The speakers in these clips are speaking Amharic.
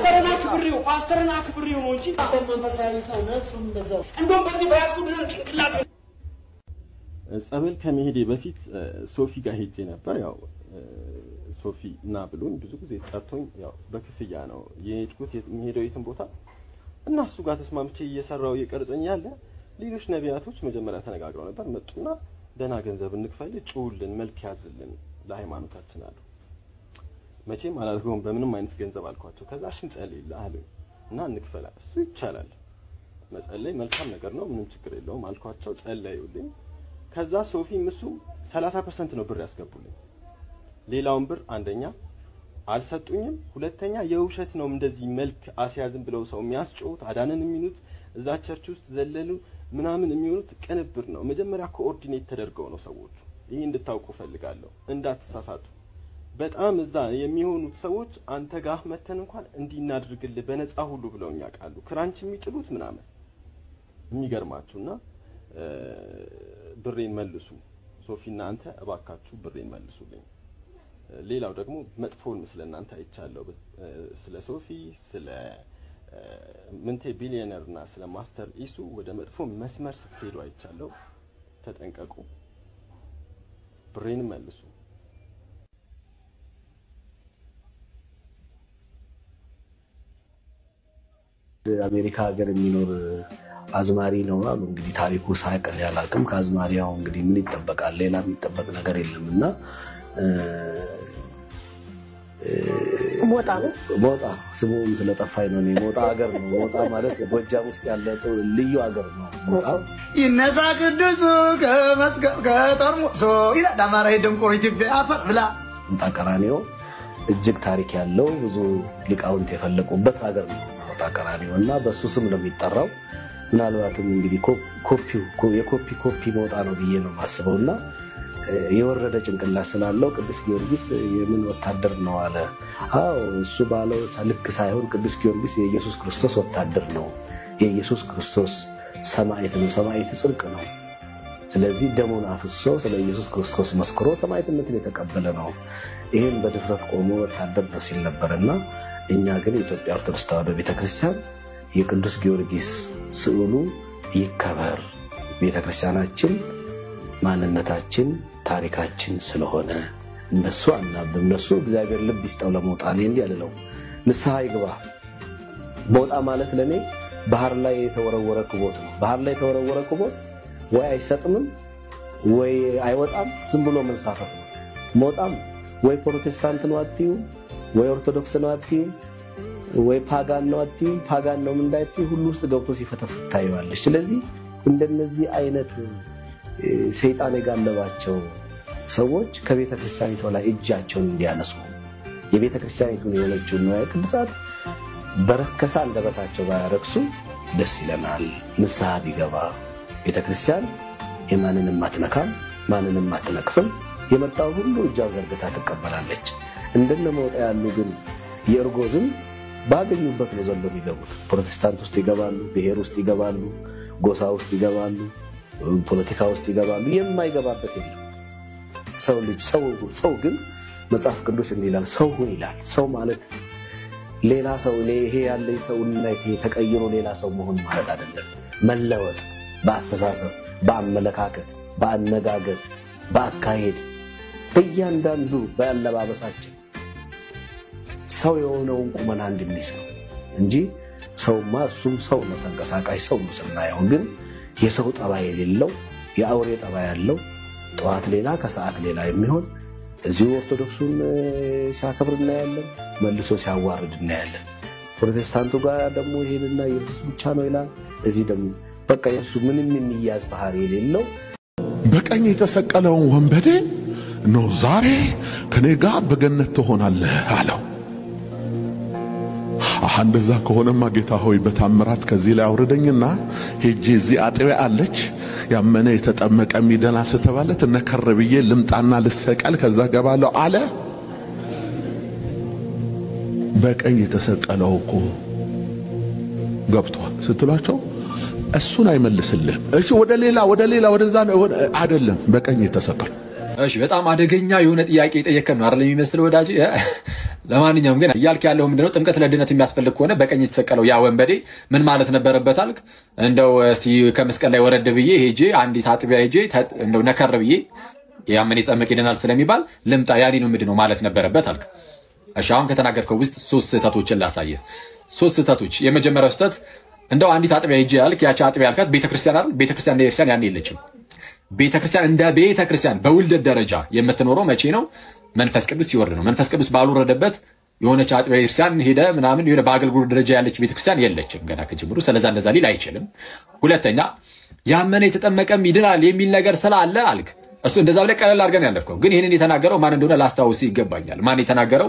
ፓስተርን አክብሬው ፓስተርን አክብሬው ነው እንጂ መንፈሳዊ ሰው ነህ፣ እሱም እንደዛው እንደውም በዚህ በያዝኩት ጭንቅላት ጸበል ከመሄዴ በፊት ሶፊ ጋር ሄጄ ነበር። ያው ሶፊ እና ብሎኝ ብዙ ጊዜ ጠርቶኝ ያው በክፍያ ነው የሄድኩት የሚሄደው የትን ቦታ እና እሱ ጋር ተስማምቼ እየሰራው እየቀረጸኝ ያለ ሌሎች ነቢያቶች መጀመሪያ ተነጋግረው ነበር። መጡና ደህና ገንዘብ እንክፈል፣ ጩውልን፣ መልክ ያዝልን ለሃይማኖታችን አሉ። መቼም አላደርገውም በምንም አይነት ገንዘብ አልኳቸው። ከዛ እሺ እንጸልይልህ አሉኝ እና እንክፈል። እሱ ይቻላል መጸለይ መልካም ነገር ነው፣ ምንም ችግር የለውም አልኳቸው። ጸለዩልኝ። ከዛ ሶፊም እሱም 30% ነው ብር ያስገቡልኝ። ሌላውን ብር አንደኛ አልሰጡኝም፣ ሁለተኛ የውሸት ነው እንደዚህ መልክ አስያዝም ብለው ሰው የሚያስጮሁት አዳንን የሚሉት እዛ ቸርች ውስጥ ዘለሉ ምናምን የሚሆኑት ቅንብር ነው። መጀመሪያ ኮኦርዲኔት ተደርገው ነው ሰዎቹ። ይሄ እንድታውቁ ፈልጋለሁ፣ እንዳትሳሳቱ። በጣም እዛ የሚሆኑት ሰዎች አንተ ጋር መተን እንኳን እንዲህ እናድርግልህ በነፃ ሁሉ ብለውኝ ያውቃሉ። ክራንች የሚጥሉት ምናምን የሚገርማችሁና ብሬን መልሱ ሶፊና አንተ እባካችሁ ብሬን መልሱልኝ። ሌላው ደግሞ መጥፎን ስለ እናንተ አይቻለሁ። ስለ ሶፊ ስለ ምንቴ ቢሊዮነር እና ስለ ማስተር ኢሱ ወደ መጥፎ መስመር ስትሄዱ አይቻለሁ። ተጠንቀቁ። ብሬንም መልሱ። አሜሪካ ሀገር የሚኖር አዝማሪ ነው አሉ። እንግዲህ ታሪኩ ሳቅ ያላቅም ከአዝማሪ ያው እንግዲህ ምን ይጠበቃል? ሌላ የሚጠበቅ ነገር የለም እና ሞጣ ነው ሞጣ ስሙም ስለጠፋኝ ነው። እኔ ሞጣ ሀገር ነው። ሞጣ ማለት ጎጃም ውስጥ ያለ ልዩ ሀገር ነው። ሞጣ ይነሳ ቅዱሱ ከመስቀል ከጠርሙሶ ይላል አማራ የደንቆሮ ኢትዮጵያ አፈር ብላ ሞጣ ቀራኒዮ እጅግ ታሪክ ያለው ብዙ ሊቃውንት የፈለቁበት ሀገር ነው ሞጣ ቀራኒዮ እና በሱ ስም ነው የሚጠራው። ምናልባትም እንግዲህ ኮፒው የኮፒ ኮፒ ሞጣ ነው ብዬ ነው የማስበው እና የወረደ ጭንቅላት ስላለው ቅዱስ ጊዮርጊስ የምን ወታደር ነው አለ። አዎ እሱ ባለው ልክ ሳይሆን ቅዱስ ጊዮርጊስ የኢየሱስ ክርስቶስ ወታደር ነው። የኢየሱስ ክርስቶስ ሰማዕት ነው። ሰማዕት ጽድቅ ነው። ስለዚህ ደሙን አፍሶ ስለ ኢየሱስ ክርስቶስ መስክሮ ሰማዕትነትን የተቀበለ ነው። ይህን በድፍረት ቆሞ ወታደር ነው ሲል ነበርና እኛ ግን የኢትዮጵያ ኦርቶዶክስ ተዋሕዶ ቤተክርስቲያን የቅዱስ ጊዮርጊስ ስዕሉ ይከበር ቤተክርስቲያናችን ማንነታችን ታሪካችን ስለሆነ እነሱ አናብም። እነሱ እግዚአብሔር ልብ ይስጠው ለሞጣ እኔ እንዲህ አልለው። ንስሐ ይግባ። ሞጣ ማለት ለኔ ባህር ላይ የተወረወረ ክቦት ነው። ባህር ላይ የተወረወረ ክቦት ወይ አይሰጥምም ወይ አይወጣም፣ ዝም ብሎ መንሳፈፍ ነው። ሞጣም ወይ ፕሮቴስታንት ነው አትዩ፣ ወይ ኦርቶዶክስ ነው አትዩ፣ ወይ ፓጋን ነው አትዩ፣ ፓጋን ነው እንዳትዩ፣ ሁሉ ውስጥ ገብቶ ሲፈተፍት ታየዋለች። ስለዚህ እንደነዚህ አይነት ሰይጣን የጋለባቸው ሰዎች ከቤተ ክርስቲያኒቷ ላይ እጃቸውን እንዲያነሱ የቤተ ክርስቲያኒቱን የሆነችውን ንዋየ ቅድሳት በረከሰ አንደበታቸው ባያረክሱ ደስ ይለናል። ንስሐ ቢገባ ቤተ ክርስቲያን የማንንም አትነካም፣ ማንንም አትነቅፍም። የመጣው ሁሉ እጇን ዘርግታ ትቀበላለች። እንደነ መውጣ ያሉ ግን የእርጎ ዝም ባገኙበት ነው ዘሎ የሚገቡት። ፕሮቴስታንት ውስጥ ይገባሉ፣ ብሔር ውስጥ ይገባሉ፣ ጎሳ ውስጥ ይገባሉ ፖለቲካ ውስጥ ይገባሉ። የማይገባበት የለም። ሰው ልጅ ሰው ሰው ግን መጽሐፍ ቅዱስ እንዲህ ይላል፣ ሰው ሁን ይላል። ሰው ማለት ሌላ ሰው ይሄ ያለ ሰውነት ተቀይሮ ሌላ ሰው መሆን ማለት አይደለም። መለወጥ በአስተሳሰብ፣ በአመለካከት፣ በአነጋገር፣ በአካሄድ በእያንዳንዱ በአለባበሳችን ሰው የሆነውን ቁመና እንድንይዝ ነው እንጂ ሰውማ እሱም ሰው ነው፣ ተንቀሳቃሽ ሰው ነው ስናየው ግን የሰው ጠባይ የሌለው የአውሬ ጠባይ ያለው ጠዋት ሌላ ከሰዓት ሌላ የሚሆን እዚሁ ኦርቶዶክሱን ሲያከብር እናያለን፣ መልሶ ሲያዋርድ እናያለን። ፕሮቴስታንቱ ጋር ደግሞ ይሄንና ኢየሱስ ብቻ ነው ይላል። እዚህ ደግሞ በቃ የሱ ምንም የሚያዝ ባህሪ የሌለው በቀኝ የተሰቀለውን ወንበዴ ነው ዛሬ ከኔ ጋር በገነት ትሆናለህ አለው። አሃ እንደዛ ከሆነማ ጌታ ሆይ በታምራት ከዚህ ላይ አውርደኝና ሄጄ እዚህ አጥቢያ አለች ያመነ የተጠመቀ የሚድናል ስተባለ ትነከር ብዬ ልምጣና ልሰቀል ከዛ ገባለሁ አለ። በቀኝ የተሰቀለው እኮ ገብቷል ስትሏቸው እሱን አይመልስልህም። እሺ ወደ ሌላ ወደ ሌላ ወደዛ አይደለም፣ በቀኝ የተሰቀለው እሺ በጣም አደገኛ የሆነ ጥያቄ የጠየቀን ነው አይደል የሚመስል ወዳጅ። ለማንኛውም ግን እያልክ ያለው ምንድነው? ጥምቀት ለድነት የሚያስፈልግ ከሆነ በቀኝ የተሰቀለው ያ ወንበዴ ምን ማለት ነበረበት አልክ? እንደው እስቲ ከመስቀል ላይ ወረድ ብዬ ሄጄ አንዲት አጥቢያ ሄጄ ተ- እንደው ነከር ብዬ ያምን የጠመቅ ይድናል ስለሚባል ልምጣ ያኔኑ ምንድን ነው ማለት ነበረበት አልክ። እሺ አሁን ከተናገርከው ውስጥ ሶስት ስህተቶችን ላሳየ። ሶስት ስህተቶች። የመጀመሪያው ስህተት እንደው አንዲት አጥቢያ ሄጄ ያልክ፣ ያቺ አጥቢያ ያልካት ቤተክርስቲያን አይደል? ቤተክርስቲያን እንደ ቤተክርስቲያን ያኔ የለችም። ቤተክርስቲያን እንደ ቤተክርስቲያን በውልደት ደረጃ የምትኖረው መቼ ነው? መንፈስ ቅዱስ ሲወርድ ነው። መንፈስ ቅዱስ ባልወረደበት የሆነች አጥቢያ ቤተክርስቲያን ሄደ ምናምን የሆነ በአገልግሎት ደረጃ ያለች ቤተክርስቲያን የለችም ገና ከጅምሩ። ስለዛ እንደዛ ሊል አይችልም። ሁለተኛ ያመነ የተጠመቀም ይድናል የሚል ነገር ስላለ አልክ። እሱ እንደዛ ብለህ ቀለል አድርገን ያለፍከው። ግን ይህንን የተናገረው ማን እንደሆነ ላስታውስ ይገባኛል። ማን የተናገረው?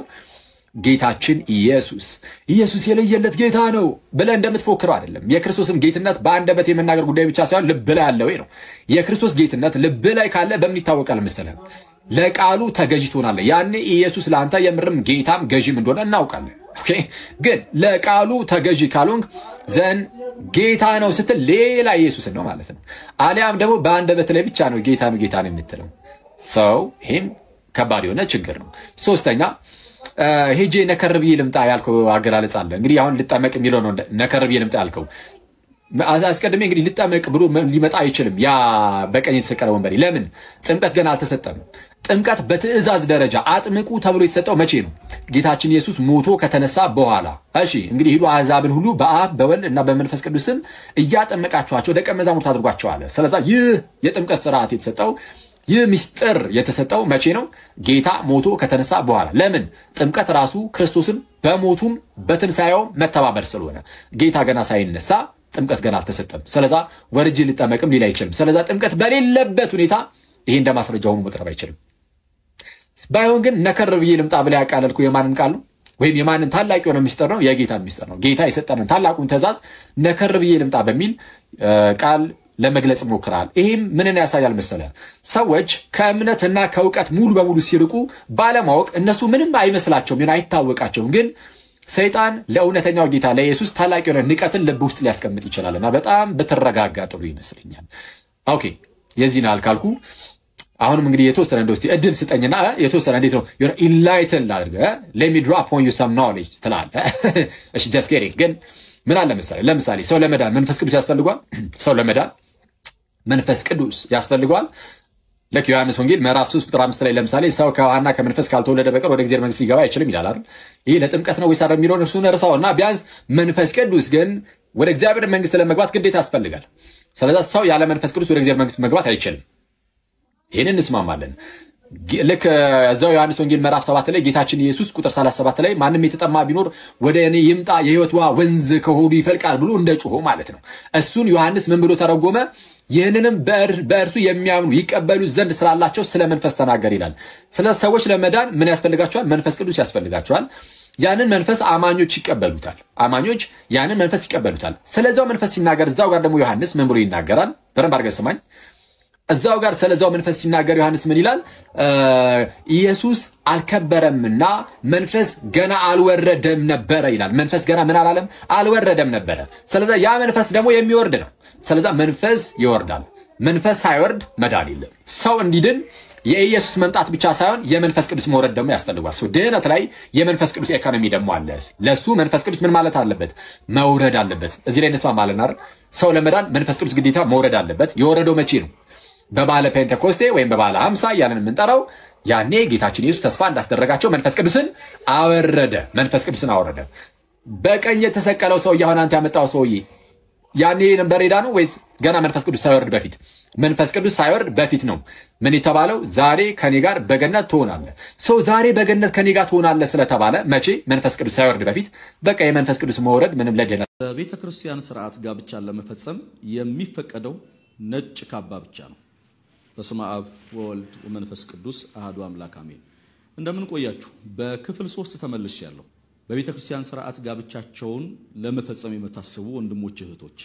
ጌታችን ኢየሱስ ኢየሱስ የለየለት ጌታ ነው ብለህ እንደምትፎክረው አይደለም። የክርስቶስን ጌትነት በአንደበት የመናገር ጉዳይ ብቻ ሳይሆን ልብ ላይ ያለው ነው። የክርስቶስ ጌትነት ልብ ላይ ካለ በምን ይታወቃል መሰለህ? ለቃሉ ተገዥ ትሆናለህ። ያኔ ኢየሱስ ለአንተ የምርም ጌታም ገዥም እንደሆነ እናውቃለን። ኦኬ። ግን ለቃሉ ተገዥ ካልሆንክ ዘን ጌታ ነው ስትል ሌላ ኢየሱስን ነው ማለት ነው። አሊያም ደግሞ በአንደበት ላይ ብቻ ነው ጌታ ነው ጌታ ነው የምትለው ሰው፣ ይሄም ከባድ የሆነ ችግር ነው። ሶስተኛ ሄጄ ነከር ብዬ ልምጣ ያልከው አገላለጽ አለ። እንግዲህ አሁን ልጠመቅ የሚለው ነው ነከር ብዬ ልምጣ ያልከው። አስቀድሜ እንግዲህ ልጠመቅ ብሎ ሊመጣ አይችልም። ያ በቀኝ የተሰቀለ ወንበዴ ለምን ጥምቀት ገና አልተሰጠም? ጥምቀት በትእዛዝ ደረጃ አጥምቁ ተብሎ የተሰጠው መቼ ነው? ጌታችን ኢየሱስ ሞቶ ከተነሳ በኋላ። እሺ እንግዲህ ሂዱ አሕዛብን ሁሉ በአብ በወልድ እና በመንፈስ ቅዱስ ስም እያጠመቃችኋቸው ደቀ መዛሙርት አድርጓቸው አለ። ስለዛ ይህ የጥምቀት ስርዓት የተሰጠው ይህ ምስጢር የተሰጠው መቼ ነው? ጌታ ሞቶ ከተነሳ በኋላ። ለምን? ጥምቀት ራሱ ክርስቶስን በሞቱም በትንሣኤውም መተባበር ስለሆነ ጌታ ገና ሳይነሳ ጥምቀት ገና አልተሰጠም። ስለዛ ወርጅ ልጠመቅም ሊል አይችልም። ስለዛ ጥምቀት በሌለበት ሁኔታ ይሄ እንደ ማስረጃ ሆኖ መቅረብ አይችልም። ባይሆን ግን ነከር ብዬ ልምጣ ብላ ያቃለልኩ የማንን ቃል ነው? ወይም የማንን ታላቅ የሆነ ምስጢር ነው? የጌታን ምስጢር ነው። ጌታ የሰጠንን ታላቁን ትእዛዝ ነከር ብዬ ልምጣ በሚል ቃል ለመግለጽ ሞክራል። ይህም ምንን ያሳያል መሰለ? ሰዎች ከእምነትና ከእውቀት ሙሉ በሙሉ ሲርቁ ባለማወቅ እነሱ ምንም አይመስላቸውም፣ ይሆን አይታወቃቸውም። ግን ሰይጣን ለእውነተኛው ጌታ ለኢየሱስ ታላቅ የሆነ ንቀትን ልብ ውስጥ ሊያስቀምጥ ይችላል እና በጣም ብትረጋጋ ጥሩ ይመስለኛል። ኦኬ የዚህን ያህል ካልኩ አሁንም እንግዲህ የተወሰነ እንደ ውስጥ እድል ስጠኝና የተወሰነ እንዴት ነው የሆነ ኢንላይትን ላድርገ ሌሚ ድሮፕ ኦን ዩ ሰም ኖሌጅ ትላለህ። እሺ ጀስት ጌቲንግ ግን ምን አለ መሰለህ፣ ለምሳሌ ሰው ለመዳን መንፈስ ቅዱስ ያስፈልጓል። ሰው ለመዳን መንፈስ ቅዱስ ያስፈልገዋል። ልክ ዮሐንስ ወንጌል ምዕራፍ 3 ቁጥር 5 ላይ ለምሳሌ ሰው ከውሃና ከመንፈስ ካልተወለደ በቀር ወደ እግዚአብሔር መንግስት ሊገባ አይችልም ይላል አይደል? ይህ ለጥምቀት ነው ወይስ አይደል የሚለውን እርሱን እርሳውና ቢያንስ መንፈስ ቅዱስ ግን ወደ እግዚአብሔር መንግስት ለመግባት ግዴታ ያስፈልጋል። ስለዛ ሰው ያለ መንፈስ ቅዱስ ወደ እግዚአብሔር መንግስት መግባት አይችልም። ይህን እንስማማለን። ልክ እዛው ዮሐንስ ወንጌል ምዕራፍ 7 ላይ ጌታችን ኢየሱስ ቁጥር 37 ላይ ማንም የተጠማ ቢኖር ወደ እኔ ይምጣ የህይወት ውሃ ወንዝ ከሆዱ ይፈልቃል ብሎ እንደ ጮሆ ማለት ነው። እሱን ዮሐንስ ምን ብሎ ተረጎመ? ይህንንም በእርሱ የሚያምኑ ይቀበሉ ዘንድ ስላላቸው ስለ መንፈስ ተናገር ይላል። ስለ ሰዎች ለመዳን ምን ያስፈልጋቸዋል? መንፈስ ቅዱስ ያስፈልጋቸዋል። ያንን መንፈስ አማኞች ይቀበሉታል። አማኞች ያንን መንፈስ ይቀበሉታል። ስለዛው መንፈስ ሲናገር እዛው ጋር ደግሞ ዮሐንስ ምን ብሎ ይናገራል? በደንብ አድርገህ ስማኝ። እዛው ጋር ስለዛው መንፈስ ሲናገር ዮሐንስ ምን ይላል? ኢየሱስ አልከበረምና መንፈስ ገና አልወረደም ነበረ ይላል። መንፈስ ገና ምን አላለም? አልወረደም ነበረ። ስለዛ ያ መንፈስ ደግሞ የሚወርድ ነው። ስለዛ መንፈስ ይወርዳል። መንፈስ ሳይወርድ መዳን የለም። ሰው እንዲድን የኢየሱስ መምጣት ብቻ ሳይሆን የመንፈስ ቅዱስ መውረድ ደግሞ ያስፈልጓል። ድህነት ላይ የመንፈስ ቅዱስ ኢኮኖሚ ደግሞ አለ። ለሱ መንፈስ ቅዱስ ምን ማለት አለበት? መውረድ አለበት። እዚህ ላይ እንስማማለን አይደል? ሰው ለመዳን መንፈስ ቅዱስ ግዴታ መውረድ አለበት። የወረደው መቼ ነው? በባለ ፔንቴኮስቴ ወይም በባለ ሀምሳ እያለን የምንጠራው ያኔ ጌታችን ኢየሱስ ተስፋ እንዳስደረጋቸው መንፈስ ቅዱስን አወረደ። መንፈስ ቅዱስን አወረደ። በቀኝ የተሰቀለው ሰውዬ አሁን አንተ ያመጣው ሰውዬ ያኔ ነበር ሄዳ ነው ወይስ ገና መንፈስ ቅዱስ ሳይወርድ በፊት? መንፈስ ቅዱስ ሳይወርድ በፊት ነው ምን የተባለው? ዛሬ ከኔ ጋር በገነት ትሆናለህ። ሰው ዛሬ በገነት ከኔ ጋር ትሆናለህ ስለተባለ መቼ? መንፈስ ቅዱስ ሳይወርድ በፊት። በቃ የመንፈስ ቅዱስ መውረድ ምንም ለድነት በቤተ ክርስቲያን ስርዓት ጋብቻን ለመፈጸም የሚፈቀደው ነጭ ካባ ብቻ ነው። በስመ አብ ወወልድ ወመንፈስ ቅዱስ አህዱ አምላክ አሜን። እንደምን ቆያችሁ? በክፍል ሶስት ተመልሻለሁ። በቤተ ክርስቲያን ስርዓት ጋብቻቸውን ለመፈጸም የምታስቡ ወንድሞች እህቶች፣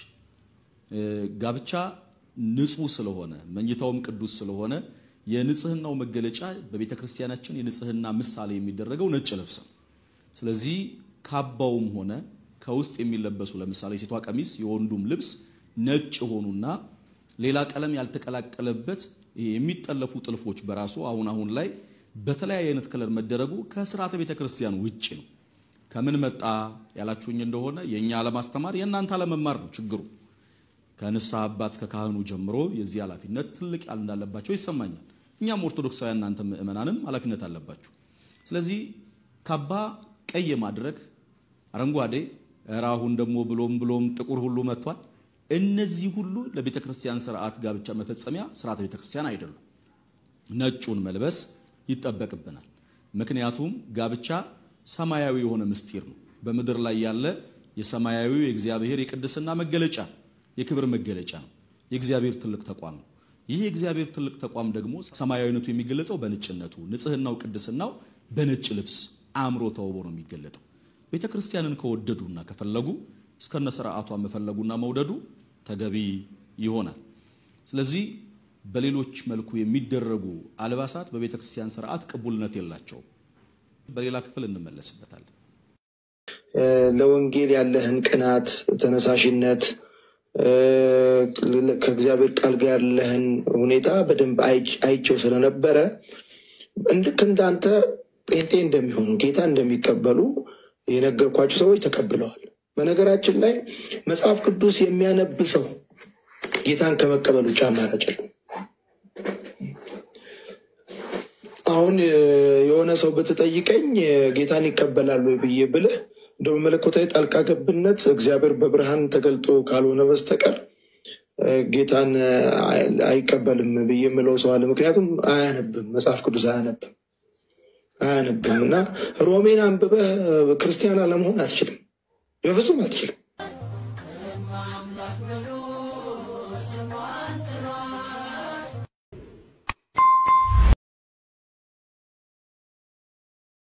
ጋብቻ ንጹህ ስለሆነ መኝታውም ቅዱስ ስለሆነ የንጽህናው መገለጫ በቤተ ክርስቲያናችን የንጽህና ምሳሌ የሚደረገው ነጭ ልብስ ነው። ስለዚህ ካባውም ሆነ ከውስጥ የሚለበሱ ለምሳሌ የሴቷ ቀሚስ የወንዱም ልብስ ነጭ ሆኑና ሌላ ቀለም ያልተቀላቀለበት ይሄ የሚጠለፉ ጥልፎች በራሱ አሁን አሁን ላይ በተለያየ አይነት ከለር መደረጉ ከስርዓተ ቤተ ክርስቲያን ውጭ ነው። ከምን መጣ ያላችሁኝ እንደሆነ የእኛ አለማስተማር የእናንተ አለመማር ነው ችግሩ። ከንስሐ አባት ከካህኑ ጀምሮ የዚህ ኃላፊነት ትልቅ ያል እንዳለባቸው ይሰማኛል። እኛም ኦርቶዶክሳውያን እናንተ ምእመናንም ኃላፊነት አለባችሁ። ስለዚህ ካባ ቀይ ማድረግ አረንጓዴ፣ ኧረ አሁን ደግሞ ብሎም ብሎም ጥቁር ሁሉ መጥቷል። እነዚህ ሁሉ ለቤተ ክርስቲያን ስርዓት ጋብቻ መፈጸሚያ ስርዓተ ቤተ ክርስቲያን አይደሉም። ነጩን መልበስ ይጠበቅብናል። ምክንያቱም ጋብቻ ሰማያዊ የሆነ ምስጢር ነው። በምድር ላይ ያለ የሰማያዊው የእግዚአብሔር የቅድስና መገለጫ የክብር መገለጫ ነው። የእግዚአብሔር ትልቅ ተቋም ነው። ይህ የእግዚአብሔር ትልቅ ተቋም ደግሞ ሰማያዊነቱ የሚገለጸው በነጭነቱ፣ ንጽህናው፣ ቅድስናው በነጭ ልብስ አእምሮ ተውቦ ነው የሚገለጠው። ቤተ ክርስቲያንን ከወደዱና ከፈለጉ እስከነ ስርዓቷ መፈለጉና መውደዱ ተገቢ ይሆናል። ስለዚህ በሌሎች መልኩ የሚደረጉ አልባሳት በቤተ ክርስቲያን ስርዓት ቅቡልነት የላቸውም። በሌላ ክፍል እንመለስበታለን። ለወንጌል ያለህን ቅናት፣ ተነሳሽነት ከእግዚአብሔር ቃል ጋር ያለህን ሁኔታ በደንብ አይቸው ስለነበረ ልክ እንዳንተ ጴንጤ እንደሚሆኑ ጌታ እንደሚቀበሉ የነገርኳቸው ሰዎች ተቀብለዋል። በነገራችን ላይ መጽሐፍ ቅዱስ የሚያነብ ሰው ጌታን ከመቀበል ውጭ አማራጭ የለውም። አሁን የሆነ ሰው ብትጠይቀኝ ጌታን ይቀበላሉ ወይ ብዬ ብልህ እንደ መለኮታዊ ጣልቃ ገብነት እግዚአብሔር በብርሃን ተገልጦ ካልሆነ በስተቀር ጌታን አይቀበልም ብዬ የምለው ሰው አለ። ምክንያቱም አያነብም፣ መጽሐፍ ቅዱስ አያነብም አያነብም እና ሮሜን አንብበህ ክርስቲያን አለመሆን አትችልም፣ በፍጹም አትችልም።